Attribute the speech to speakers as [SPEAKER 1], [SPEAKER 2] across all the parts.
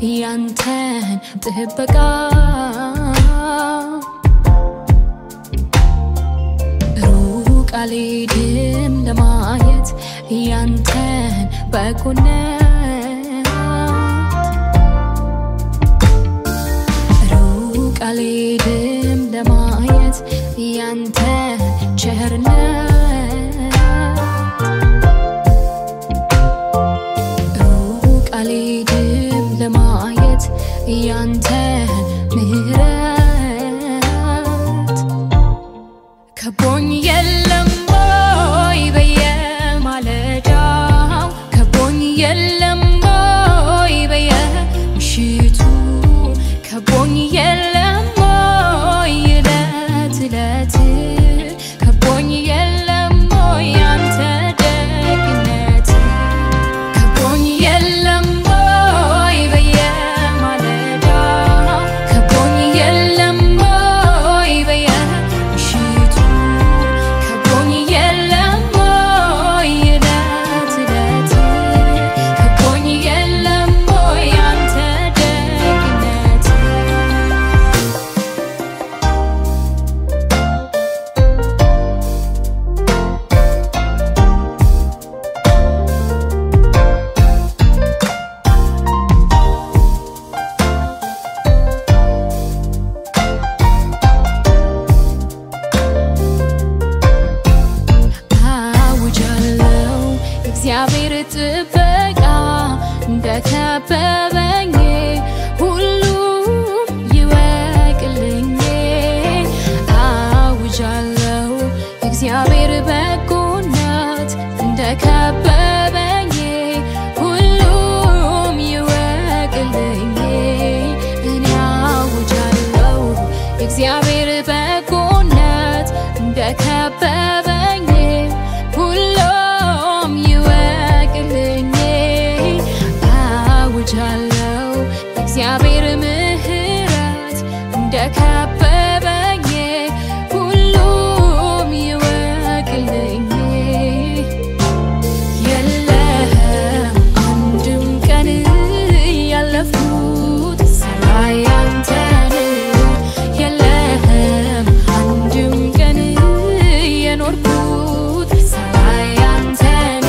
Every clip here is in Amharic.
[SPEAKER 1] ያንተን ጥበቃ ሩቅ አልሄድም ለማየት ያንተን በጎነት ሩቅ አልሄድም ለማየት ያንተን ቸርነት ሩቅ አልሄድም ለማየት ያንተን ምሕረት ከቦኝ የለም ወይ በየማለዳው ከቦኝ የለም ወይ በየምሽቱ ከቦኝ የለም ወይ እለት እለት ከቦኝ የለም ወይ ያንተ ደግነት ከቦኝ የለም ወይ በየማለዳው ከቦኝ የለም ወይ በየምሽቱ ከቦኝ የለም ወይ እለት እለት ከቦኝ የለም ወይ ያንተ ደግነት አውጃለው እግዚአብሔር ጥበቃ እንደከበበኝ ሁሉም ይወቅልኝ። አውጃለው እግዚአብሔር በጎነት እንደከበበኝ ሁሉም ይወቅልኝ። እኔ አውጃለው እግዚአብሔር በጎነት እንደከበበኝ ሁሉም ይወቅልኝ። አውጃለው እግዚአብሔር ምሕረት እንደከበበኝ ሁሉም ይወቅልኝ። የለም አንድም ቀን ያለፍኩት ሳላይ አንተን የለም አንድም ቀን የኖርኩት ሳላይ አንተን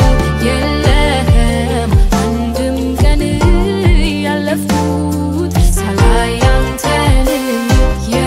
[SPEAKER 1] የለም አንድም ቀን ያለፍኩት ሳላይ አንተን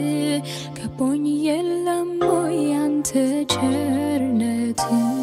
[SPEAKER 1] ከቦኝ የለም ወይ ያንተ ቸርነት